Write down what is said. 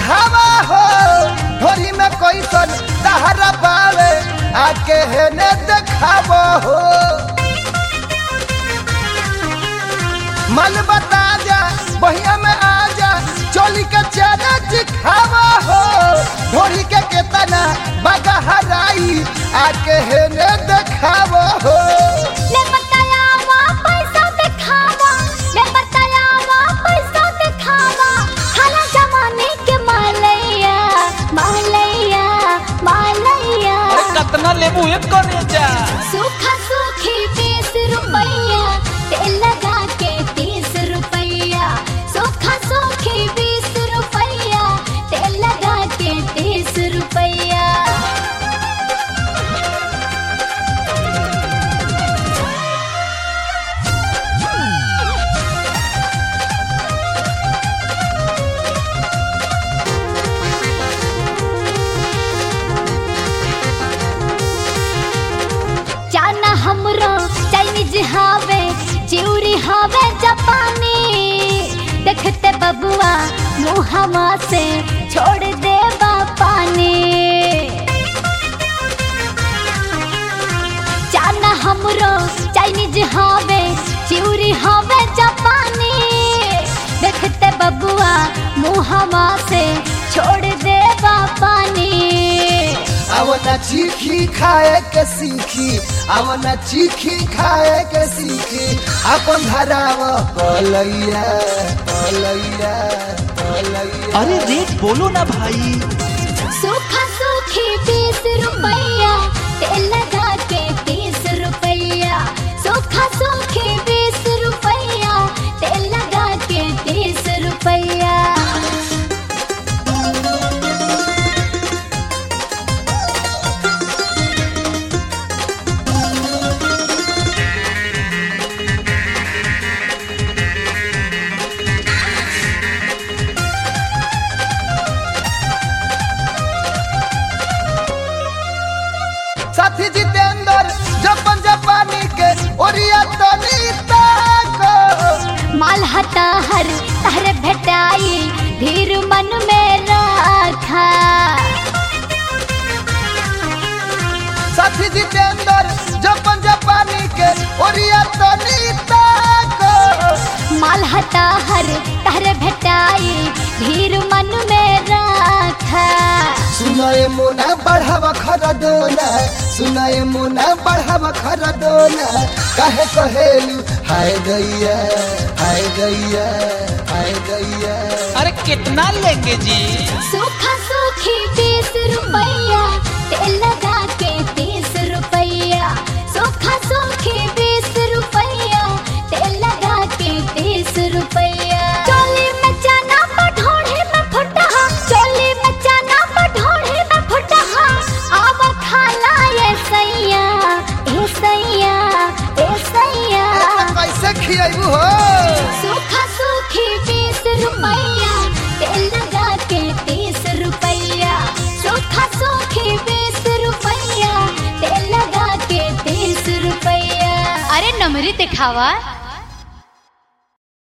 चिखावा हो ढोरी में कैसन तहरा बावे आके हेने देखावा हो मन बता जा बहिया में आ जा चोली के चेहरा चिखावा हो ढोरी के केतना बगा हराई आके हेने देखावा हो ले बतायावा पैसा दिखावा ले बतायावा पैसा दिखावा हाला जमाने के मालैया मालैया मालैया अरे कतना लेबू एक करे जा सूखा सूखी बीस रुपैया तेल लगा के तीस रुपैया सूखा सूखी बीस रुपैया तेल लगा के तीस रुपैया जाना हमरो चाइनीज हावे चिउरी हावे जापानी देखते बबुआ मुहमा से छोड़ दे पानी जाना हमरो चाइनीज हावे चिउरी हावे जापानी देखते बबुआ मुहमा से छोड़ दे पानी आवना चीखी खाए के सीखी आवना चीखी खाए के सीखी अपन धराव पलैया पलैया पलैया अरे रेट बोलो ना भाई सूखा सूखी बीस रुपैया तेल लगा के तीस रुपैया सूखा सूखी बीस रुपैया तेल लगा के तीस रुपैया साथी जितेंद्र जपन जापानी के ओरिया तनी ताको माल हता हर तहर भेटाई धीर मन में रखा साथी जितेंद्र जपन जापानी के ओरिया तनी ताको माल हता हर तहर भेटाई धीर मन में रखा सुनाए मुना बढ़ावा खरा दोना सुनाए मुना बढ़ावा खरा दोना काहे कहेलू हाय गैया हाय गैया हाय गैया अरे कितना लेंगे जी सूखा सूखी बीस रुपैया तेल लगा के तीस रुपैया सूखा सूखी बीस रुपैया तेल लगा के तीस रुपैया चोली में चना पठोड़े में फुटहा चोली में चना पठोड़े में फुटहा आव खाला ये सैया ए सैया ए सैया कैसे खियाबू हो सूखा सूखी बीस रुपैया तेल लगा के तीस रुपैया सूखा सूखी बीस रुपैया तेल लगा के तीस रुपैया अरे नमरी दिखावा